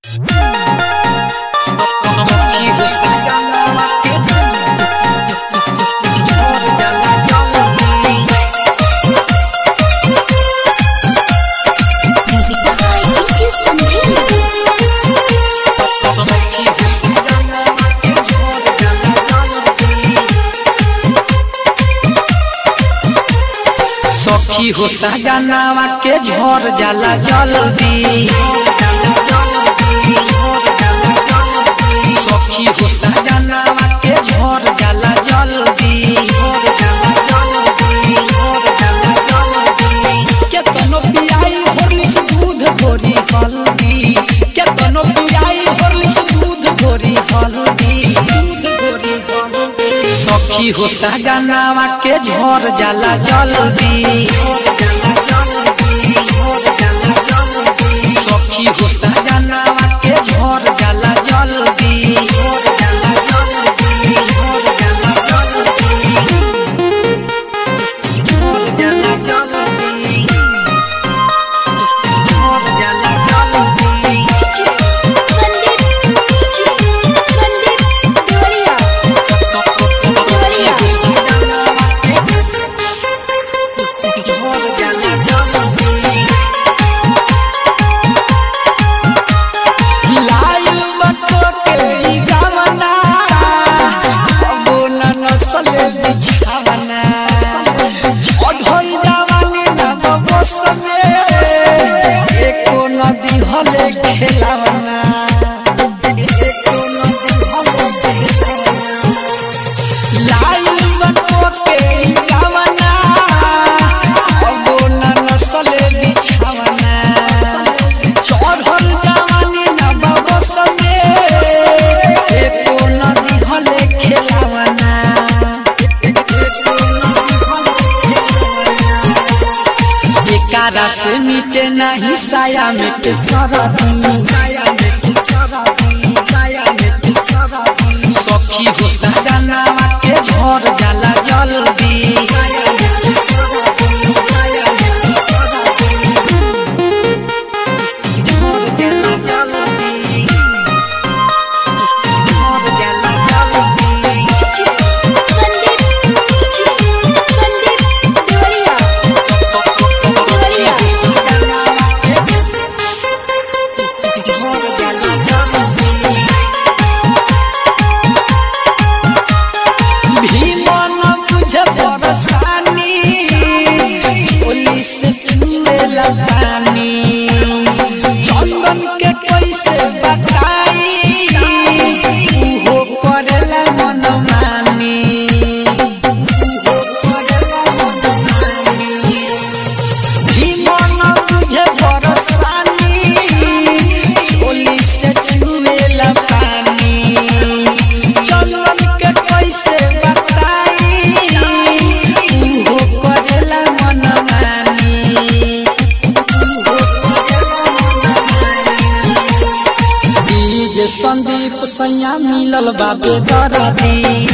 सखी हो सजनावा के झोर जाला जल्दी सखी हो सजनावा के झोर जाला जल्दी केतनो पियाई होरलिस दूध गोरी हल्दी केतनो पियाई होरलिस दूध गोरी हल्दी दूध गोरी हल्दी सखी हो सजनावा के झोर जाला जल्दी सखी हो सजनावा के झोर जाला जल्दी झोर जाला जल्दी झोर जाला जल्दी संदीप संदीप देवरिया देवरिया खेलावना एको नदी हले खेलावना लाइल बनो के गावना अगो न नसले बिछावना चढ़ल जवानी न बबसने एको नदी हले खेलावना एको नदी हले खेलावना एकारा से मिटे नहीं साया मिटे सरदी साया मिटे सरदी साया मिटे सरदी सखी हो सजनावा के झोर जाला जल्दी साया मिटे सरदी साया मिटे सरदी झोर जाला जल्दी झोर जाला जल्दी संदीप संदीप देवरिया देवरिया भीमन बुझ परसानी पुलिस छुएला पानी चंदन के कैसे बताई उहो करेला मनमानी उहो करेला मनमानी भीमन बुझे बरसानी चोली से छुएला पानी चंदन के कैसे बताई उहो करेला मनमानी उहो करेला मनमानी डीजे संदीप सैया मिलल बाबे दरदी